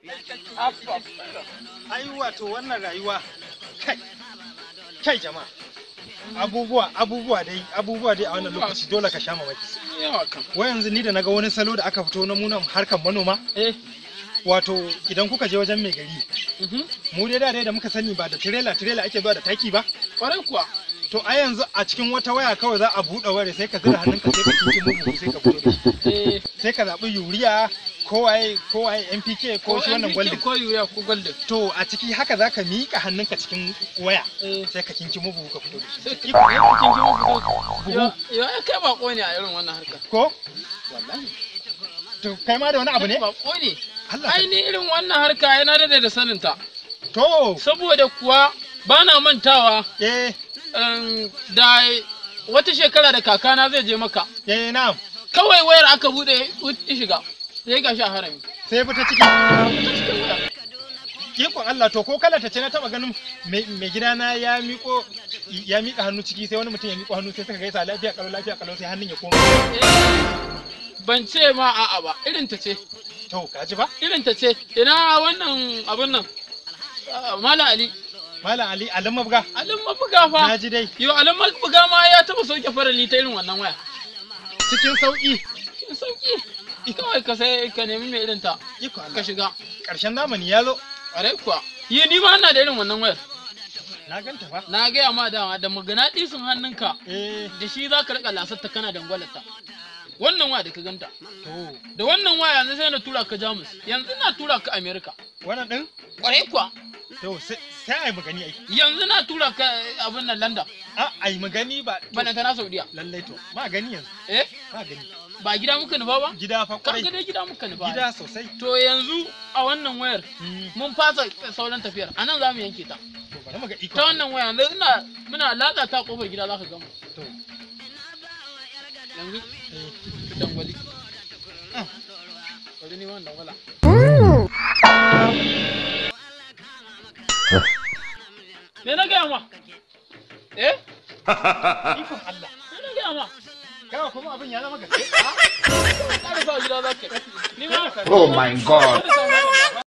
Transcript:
ai wato wannan rayuwa kai kai jama'a abubuwa abubuwa dai abubuwa dai a wannan lokaci dole ka sha mamaki yawa kan wai yanzu ni da naga wani salo da aka fito na munan harkar manoma eh wato idan kuka je wajen mai gari mhm mu dai da dai da muka sani ba da tirela tirela ake zuwa da taki ba kwarai kuwa to a yanzu a cikin wata waya kawai za a buɗe wayar sai ka zira hannunka sai ka kinki mugu sai ka fito da shi eh sai ka zaɓi yuriya ko waye ko waye NPK ko shi wannan NPK gwaldin ko yuya ko golden to a ciki haka za ka miƙa hannunka cikin waya eh sai ka kinki mugu ka fito da shi sai ki ya cikin jiwo fito ya ya kai bako ne a irin wannan harkar ko wallahi to kai ma da wani abu ne bako ne Allah ai ni irin wannan harka yana da da sanin ta to saboda kuwa bana mantawa eh um, da wata shekara da kakana zai je maka eh na'am kawai wayar aka bude ya shiga sai ga shi a harami sai fita ciki ikon Allah to ko kala ta ce na taba ganin mai mai gidana ya miko ya mika hannu ciki sai wani mutum ya miko hannu sai suka gaisa lafiya kalau lafiya kalau sai hannun ya koma Eh, ban ce ma a'a ba irin ta ce to kaji ba irin ta ce ina wannan abun nan Ah, Malam Ali malam ali alan mabga Alin mabuga fa na ji dai yo Alin mabuga ma ya taba sauke farali ta irin wannan waya cikin sauki cikin sauki kawai ka sai ka nemi mai irin ta iko ka Allah shiga karshen zamani ya zo ƙwarai kuwa yi ni ma ina da irin wannan wayar na ganta fa na gaya ma dama da magana ɗisin hannunka eh da shi za ka riƙa lasarta kana dangwalarta wannan waya da ka ganta to da wannan waya yanzu sai na tura ka jamus yanzu na tura ka amerika wannan din ƙwarai kuwa to sai sai ai magani ai yanzu na tura ka abin nan london a ai magani ba to, bana ta na saudiya lallai to ma gani yanzu eh ma gani ba gida muka nufa ba gida fa ka kwarai ga dai gida muka nufa gida sosai to yanzu a wannan wayar Mm, mun fasa sauran tafiyar a nan za mu yanke ta to bari mu ga iko ta wannan waya yanzu ina muna latsa ta kofar gida za ka gama to yanzu eh ta dangwali Ah. bari ni wannan dangwala me na gaya ma eh ikon Allah me na gaya ma kaga kuma abin ya zama gaske ƙara sa gida za ka yi ni ma Oh my God. ƙara sa